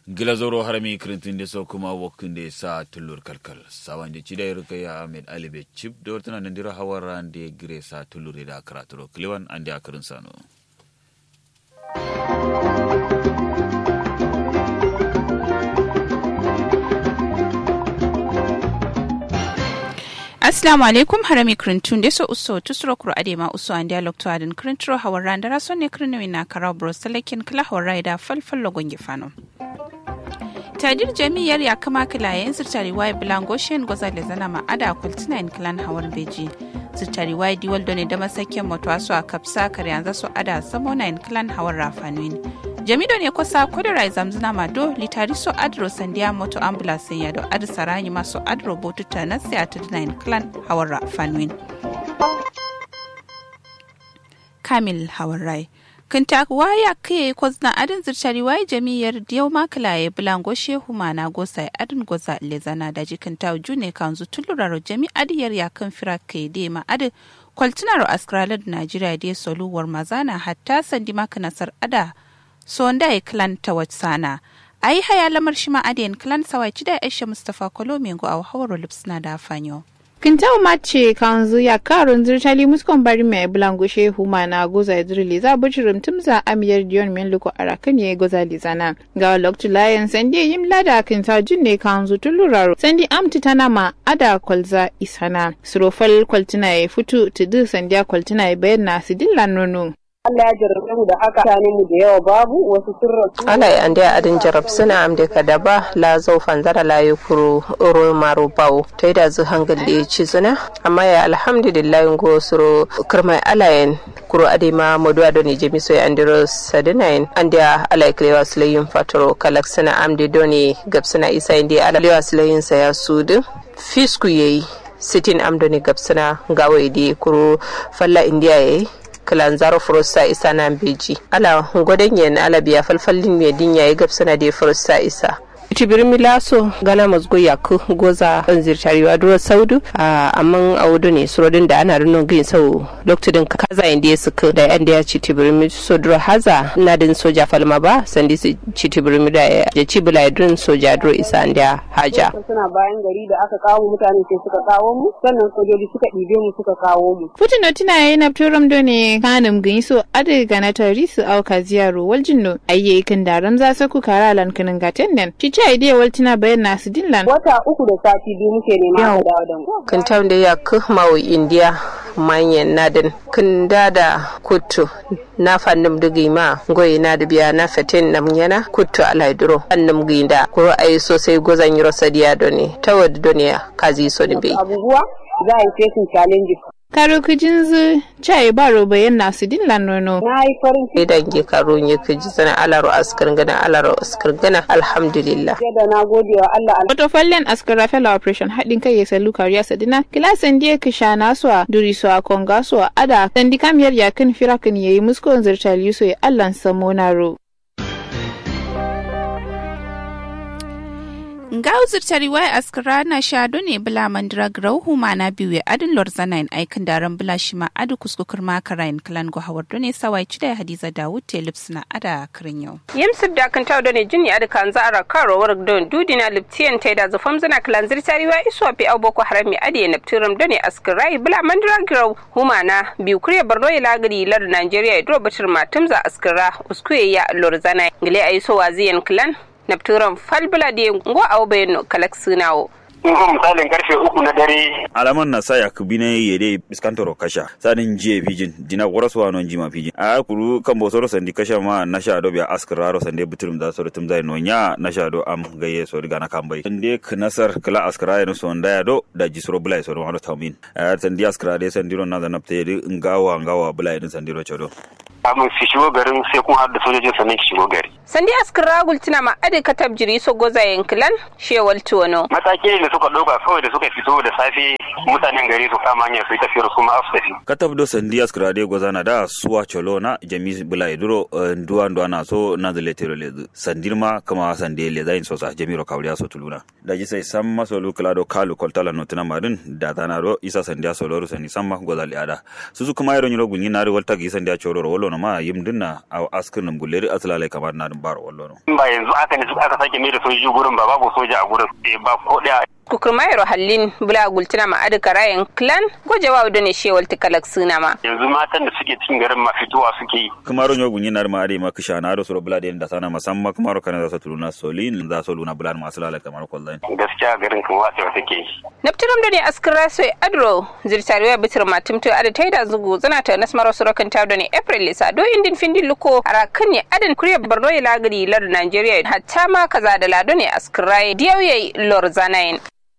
gilazoro harami kirintinde so kuma wokkinde sa tullur kalkal sawande cida rukaya ahmed ali be chip do tana nandira hawarande gire sa tullur da karaturo kliwan ande akirin sano Assalamu alaikum harami krintun de so uso tusro kuro ade ma uso an dialog to adin krintro hawarra ndara so ne krinwi na kara bro selekin kala hawarra da falfal logon gifano. tadir jami'ar ya kama kilayen zirtari wai bilango shen goza da zana ma ada kultina in kilan hawar beji zirtari wai diwal done da masakin moto aso a kapsa kare yanzu so ada samona in kilan hawar rafanuin jamido ne kusa kudura zamzina ma do litari so adro sandiya moto ambulance ya do adu saranyi maso adro botuta na sai a tudina in kilan hawar rafanuin kamil hawar rai kinta waya kai kwazna adin zirtari waya jami'ar diyau makilaye bulango shehu mana gosa adin goza lezana da jikin ta june kanzu tuluraro jami adiyar ya kan fira kai de ma adin kwaltinaro askralar najeriya de soluwar mazana hatta sandi maka nasar ada so wanda ya klan ta sana a yi haya lamar shi ma adiyan klan sawai da aisha mustapha kolomengo a hawar lipsna da fanyo. Kintau mace kanzu ya karun zirtali muskon bari mai bulango shehu mana goza idrili za bujirim tumza amiyar diyon min luko arakan ya goza lizana ga loktu layan sandi yim lada kinta junne kanzu tuluraro sandi amti tana ma ada kwalza isana surofal kwaltina ya futu tudu sandiya kwaltina ya bayan na sidilla nono Allah ya jarrabe mu da haka tani mu da yawa babu wasu sun rasu. Ala ya ande adin jarab suna amde kadaba la zau fanzara la yukuru oro maru bau to da zu hangal da ci suna amma ya alhamdulillah ngo suro kirmai alayen kuro ade ma modu ado ni jemi so andiro sadinain ande ala klewa sulayin fatoro kalak suna amde doni gab suna isa inde ala klewa sulayin sa ya sudu fisku yayi sitin amdoni gab suna gawo ide kuro falla indiya yayi kilanzaro furusa isa na beji ala gwadon yen ala biya falfallin mai dinya ya gabsana da furusa isa tibir milaso gana mazgo yaku goza an zirtariwa duro saudu amma a wudu ne surodin da ana rinon gin sau lokacin kaza inda ya suka da yan da ya ci tibir milaso duro haza na din soja falma ba sandi su ci tibir milaso ya ci bila dun soja duro isa da haja suna bayan gari da aka kawo mutane sai suka kawo mu sannan sojoji suka ɗibe mu suka kawo mu Putin tina yayi na turam do ne kanum gin so ade gana tari su auka ziyaro waljinno ayye kan daram za su ku kara lan kanin gaten nan ci ta ide waltina bayan nasu dinlan wata uku da sati biyu muke nema a dawo da mu kan tam da ya mawo indiya manyan nadin kan dada kutu na fannin dugi ma goyi na da biya na fatin nam yana kutu alaiduro annum ginda ko ai sosai gozan yiro sadiya doni tawad doniya kazi so ni be abubuwa za a yi facing challenges karo kujin zu chai baro bayan nasu dinlan nono na yi farin ciki idan ge karo nye kuji sana alaro askar gana alaro askar gana alhamdulillah da na gode wa Allah Wato fallen askara fela operation haɗin kai ya salu kariya sadina kilasan diya kisha naswa duri so a konga so a ada sandi kamiyar yakin firakin yayi muskon zirtal yuso ya allan samonaro. Ngau zirtari wai askara na shado ne bula mandira grau huma na biyu adin lorzana in aikin daren bula shi ma adu kuskukur makara in kalan go hawar done sawai cida hadiza dawud te lips na ada kirin yau. yimsib da kan tawo ne jini ada kan zara karo war don dudina liptiyan tai da zafam zana kalan zirtari wa iswa pe au boko haram mi ade na ptiram done askirai bula mandira grau huma na biyu kuriya barno ya lagari lar Najeriya idro batir matumza askira uskuye ya lorzana ngile aiso waziyan kalan napturan falbula de ngo aw bayno kalak sunawo in zo misalin karfe uku na dare alaman na sa yakubine yede iskantoro kasha sadin jiye pijin dina waraswa non jima pijin a kuru kan bosoro sandi kasha ma na sha do biya askraro sande buturum da soro tum zai nonya na sha do am gaye so diga na kambai sande knasar kala askraya no son daya do da jisro bulai so wano tamin a sandi askrade sandiro na da napte di ngawa ngawa bulai din sandiro chodo kamun su shigo garin sai kun haɗu da sojojin sannan ki shigo gari sandi askira gultina ma ade katab jiri so goza yankilan shewal tuwono mataki ne da suka ɗauka kawai da suka fito da safe mutanen gari su kama hanyar su yi tafiyar su ma su tafi katab do sandi askrade gozana da suwa cholo na jami bulai duro nduwa nduwa na so na zale tero le sandirma kama sande le zain so sa jami ro kawriya so tuluna da ji sai samma so lu kala do kalu koltala no tuna marin da tana ro isa sandiya so loru sani samma gozali ada susu kuma yaro nyiro gunyi na ri walta gi sandiya choro ro wolo no ma yim dinna a askin num guleri aslale kamar na dum bar wallo no ba yanzu aka ne aka sake mai da sojoji gurin ba babu soja a gurin ba ko daya kukurmayro hallin bula gultina ma adu karayen clan gojewa da ne shewal tikalak suna ma yanzu matan da suke cikin garin ma fitowa suke yi kamaro nyo gunyi nar ma ade ma kisha na do suro bula den da sana masamma kamaro kana za su tuluna solin za su luna bulan masu lalata kamar kullun gaskiya garin kan wace take yi naptiram da ne askira soy adro zirtariwa bitir matimto ada taida zugu zana ta nasmaro sorokan ta da ne april lisa do indin findin luko arakan ne adan kuriya barno ya lagari lar nigeria hatta ma kaza da lado ne askira diyauye lor zanayin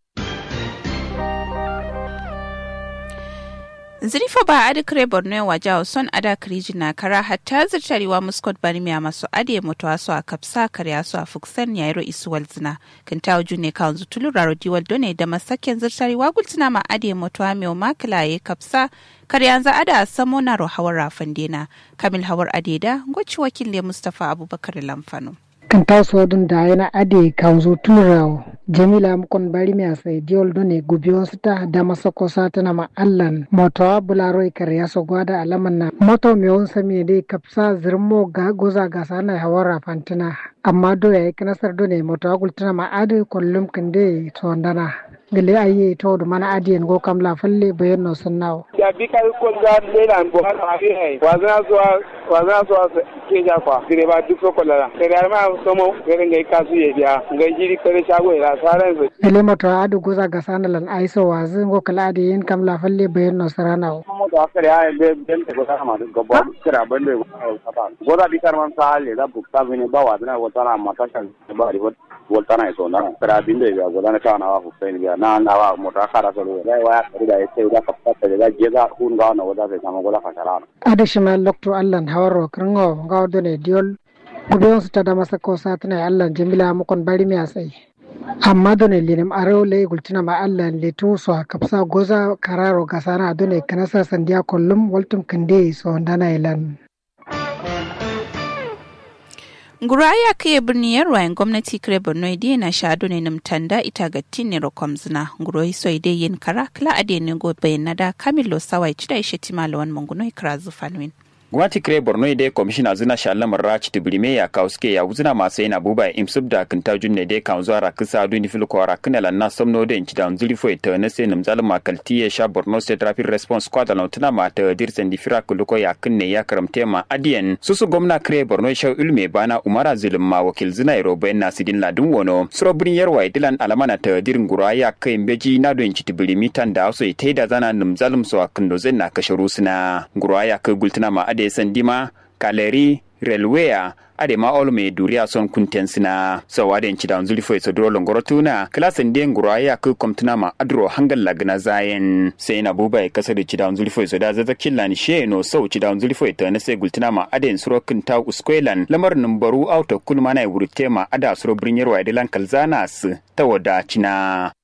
zirifa ba adi kare borno wa jawo son ada kiriji na kara hatta zirtarewa muskot barmiya masu ade mutuwa su a kapsa karya su a fuksan yairo isuwal zina kan ta ne kawon zutulu raro diwal done da masaken zirtarewa gultina ma ade mutuwa mai makila ya kapsa karya za ada samo na hawar rafan dena kamil hawar adeda gwaci wakil mustapha abubakar lamfano kan taso dun da yana ade kanzo turawo jamila mukon bari mi asai diol done gubiyon sita da masako satana ma allan moto bularo ikar yaso gwada alaman na moto me on sami de kapsa zirmo ga goza ga sana hawara fantina amma do ya kanasar done moto gultana ma ade kollum kande to ndana gele aye to do mana adiyen go kam la falle bayan no sunnawo ya bi kai ko ga le nan bo har abi hai wazana so wazana so ke ja kwa dire ba duk ko la kare ma somo gare ngai kasu ye dia ngai jiri kare shago ila saran su gele moto adu goza ga sanalan aiso wazi go kala adiyen kam la falle bayan no saranawo mo to akare ya be ben te go ta ma go bo kira ban de go da bi kar man sa le da bukta bine ba wa na wata na mata kan ba ri wata na so na kara bin de ga go da na ka na wa hussein ga na na wa mo ta kara so le wa ya da ya ce da ka fata da je ga hun ga na wada ta ma go da ka tara adu shima lokto allan hawaro krango ga ne diol gubiyon su ta da masa ko satana allan jamila mukon bari mi asai amma done linim arew le gultina ma allah le tu so kapsa goza kararo gasana done kanasa sandiya kollum waltum kande so ndana ilan Guraya kai birni yarwayen gwamnati kare Borno ide na shado ne namtanda ita ga tinne rokom zina. Guro hiso ide yin kara kala ade ne go bayan da Kamilo Sawai cida ishe timalawan manguno ikra zufanwin. gwamnati kire borno ide komishina zina shallam rach tibrime ya kauske ya uzina masu yana buba imsub da kinta junne de kan zuwa rakisa du ni fil kwara kinala na somno de inci da unzuli fo ita na se namzal makalti ya sha borno state rapid response squad la tuna ma ta dirsen di fira kuluko ya kinne ya karamte ma adiyen susu gwamna kire borno sha ulme bana umara zulum ma wakil zina iro bayan na sidin ladun wono suro birin yarwa dilan alamana ta dirin gura ya kai mbeji na do inci tibrimi tan da so ita da zana namzalum so akindo zen na kasharu suna gura ya kai gultuna ma ade sandima kaleri relweya ade ma ol me duriya son kunten sina so wade ci da zuli fo so dro longoro tuna klasen de ngura ya ku komtuna ma adro hangal lagna zayen sai na buba e kasar ci da zuli fo so da zaza killan she no so ci da zuli fo ta na sai gultuna ma ade suro kunta uskwelan lamar numbaru auto kulma na wurte ma ada suro brinyar wa de lan kalzana su ta wada cina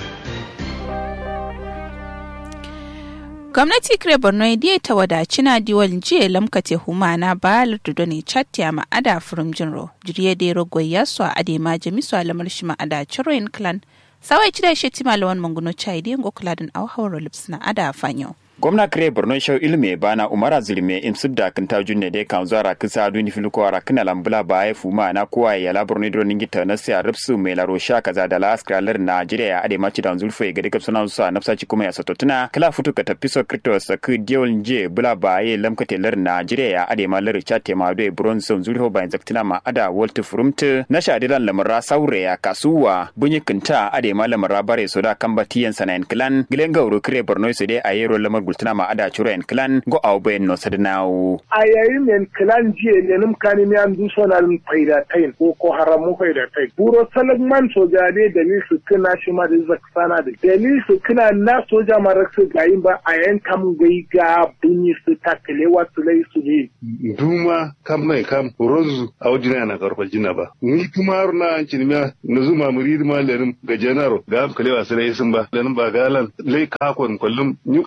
gwamnati kire borno ya ta wadaci na diwal jiya lamkate humana ba lardudo ne chatya ma ada furum jinro jiriye da rogo ya so a ade ma jami so alamar shi ma ada chiroin clan sawai cida shi tima lawan manguno chai da yango kuladin au hawar lips na ada fanyo gwamna kire borno shau ilme bana umara zulme imsub da kan ta junne de kan zuwa kisa duni filko ara kana lambula ba ya fuma na kowa ya la borno dro ningi ta na sia ripsu me la rosha kaza da la askralar najeriya ya ade maci da zulfo ga de kapsana sa nafsa ci kuma ya satotuna kala futu ka tafi so kripto sa ku diol nje bula ba ya lamkate lar najeriya ya ade ma lar chate ma do bronze zulfo ba zaktina ma ada walt furumte na shadilan lamara saure ya kasuwa bunyi kinta ade ma lamara bare so da kambatiyan sanayin clan gilen gauro kire borno so de ayero lamar gultuna ma ada churo en clan go au ben no sadnao a yayin men clan jiye ne num kani mi an du sonal faida tain ko ko haramu faida tain buro salagman soja ne dalil su kina shi ma da zaksana da dalil su kina na soja ma raksu gayin ba a yan kam gai ga bunyi su takale wasu lai su ne duma kam mai kam rozu a wajina na karfa jina ba ni kuma na cinmiya na zuma murid ma lenin ga janaro ga kalewa su lai sun ba lenin ba galan lai kakon kullum ni gwamnan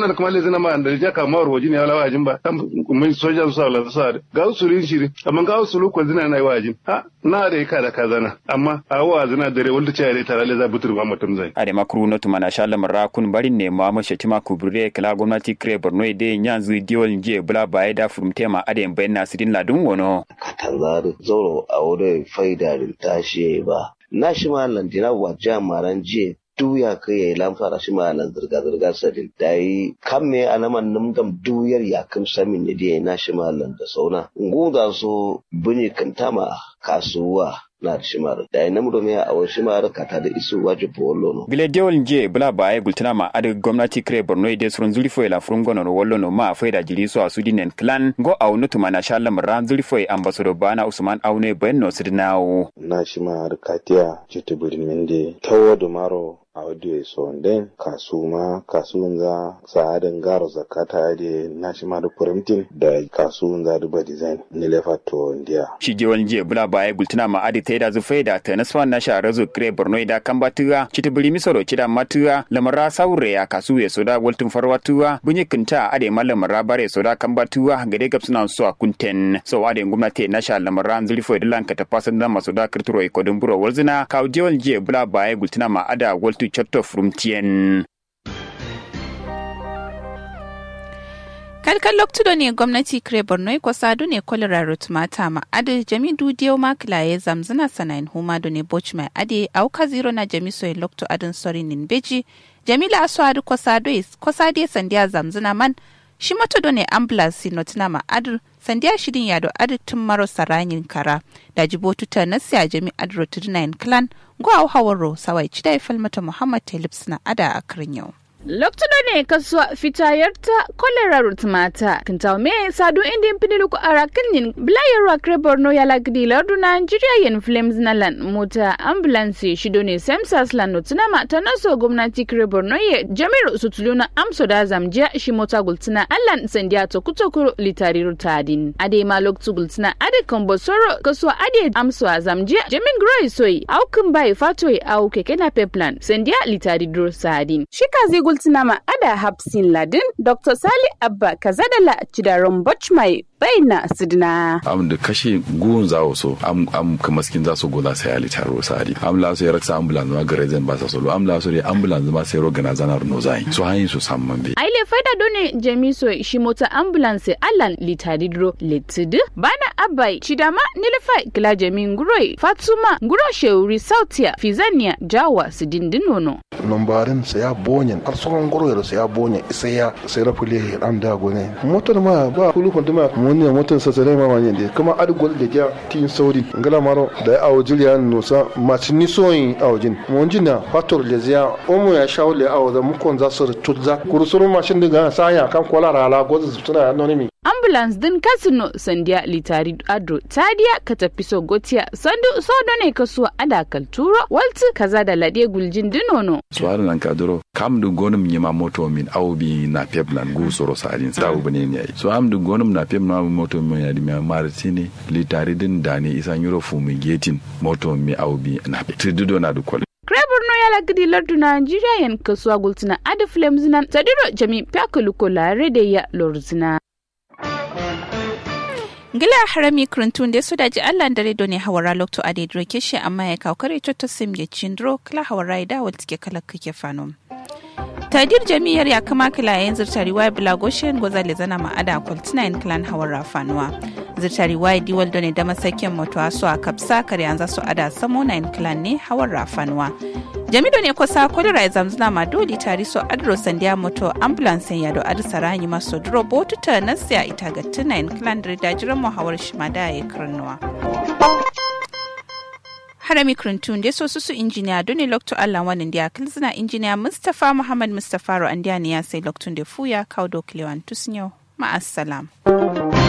da kuma le zina ma da ja ka mawar wajin ya lawa jin ba kan mun soja su sala su sa ga usulin shiri amma ga usulu ko zina na wajin ha na da ka da kazana amma a wa zina dare wanda ce ya tare le za butur ma mutum zai ade makru no tumana sha lamar kun barin ne ma mace tima kubure kala gwamnati kre borno ide nyanzu diol nje bula baye da furumtema ade bayan nasirin ladun wono katangar zoro a wurin faidarin tashi ba na shi malam dina wa jamaran jiya duya ka yayi lamfara shi malam zirga zirga sadin da yi kan me alaman numdam duyar ya kam samin ne da na shi malam da sauna nguda so buni kantama kasuwa na da shimar da ya namu domin a wasu shimar kata da isu waje polo no. Bile diol nje bula ba ya gultuna ma adi gwamnati kire borno ide surun zulifo ila furun gono no wallo no ma fai da jiri so a sudi nen clan go au nutu ma na shala mara zulifo ya ambasado bana usman aune bayan no sidinawo. Na shimar katiya chitubirin mende tawo dumaro audio so den kasuma kasuwan za sa'adin garo zakata da national printing da kasuwan za duba design ni lefa to india shi je wani je bula baya gultuna ma adi ta da zu faida ta nasfa na sha razu kre borno da kan batuwa cita biri misoro cida matuwa lamara saure ya kasu ya soda waltun farwatuwa bunyi kinta ade ma lamara bare soda kan batuwa gade gab suna so a kunten so ade gwamnati na sha lamara zulfo da lanka ta fasan da masoda kirturo ikodin buro walzina kawo je wani je bula baya gultuna ma ada waltu chatto frumtien kalkan loktudo ne gwamnati kire borno ko sadu ne kolera rutmata ma ade jami dudiyo ma kilaye zamzana sanayin huma do ne boch mai ade auka zero na jami soy lokto adin sori nin beji jamila aso adu ko sadu ko sadu sandiya zamzana man shi mato do ne ambulance notina ma adu sandiya shirin yado adu tun maro saranyin kara da jibotu ta nasiya jami adro 39 clan go au hawaro sawai cidai falmata muhammad talibs na ada a yau. Loktudo ne kasuwa fitayarta kolera rutmata kintaw me sadu indin pinilu ko ara kinyin blayar wa kre borno ya lagdi lardu Nigeria yen flames na lan mota ambulance shido ne semsas lan notuna ma ta naso gwamnati kre borno ye jamiru sutuluna amso da zamjiya shi mota gultina allan sandiya to kutokuro litari rutadin ade ma loktu gultina ade kombo soro kasuwa ade amso a zamjiya jamin groi soi au kin bai fatoi au keke na peplan sandiya litari dur sadin shika zai gultina ma ada hapsin ladin dr sali abba kazadala cidaron bochmai baina sidina am da kashe gun za so am am kamaskin za su gola sai ali taro sari am la so yaraksa ambulance ma gare zan ba sa solo am la so ya ambulance ma sai rogana zanar no zai so hayin su samman be aile faida done jamiso shi mota ambulance allan litadidro letid bana abai chidama nilfa kila jamin guroi fatuma guro sheuri sautia fizania jawa sidindinono nombarin sai ya bonyen har sauran guroi sai ya bonyen sai ya sai rafule an da gone motar ma ba kulu ma wani motar sa sai ma wani da kuma adgol da ja tin saudi ngala maro da awo juliya nusa masu nisoyin awojin mun jina fator da ziya omo ya shawle awo da mukon za su tutza kurusuru mashin diga saya kan kola rala gozu suna anonimi ambulance din kasino sandiya litari adro tadiya ka tafi so gotiya sandu sodo ne kasuwa ada kalturo walti kaza da lade guljin dinono suwarin nan kaduro kam du gonum nyima moto min aw bi na peblan gu soro sarin sa u bane ne so am du gonum na peb na moto min ya di ma martini litari din dani isan euro fumigating moto mi aw bi na pe tridudo na du kwal Borno ya lagidi lardu Nigeria yan kasuwa gultina adi flames nan tadiro jami pyakuluko lare da ya lorzina. Gila harami kurintun da su daji Allah dare ne hawara lokto a daidro kishi amma ya kawkare to sim ya cindro kala hawara da wal tike kala kake fano. Tadir jami'ar ya kama kila yanzu zirtari bila goshen goza le zana ma'ada kwaltina in clan hawara fanuwa. Zirtari wai diwal ne da masakin mutuwa su a kapsa kare yanzu su ada samo na in clan ne hawara fanuwa. jamido ne kusa kolera zamzuna ma doli tari so adro sandiya moto ambulance ya do adi saranyi maso duro botu ta nasiya ita ga tunayin klandri da jiran muhawar shimada ya karnuwa. harami krintun da so su injiniya doni lokto allah wani da kilzina injiniya mustapha muhammad mustapha ro an ya sai loktun da fuya kawo doklewan tusnyo ma'assalam.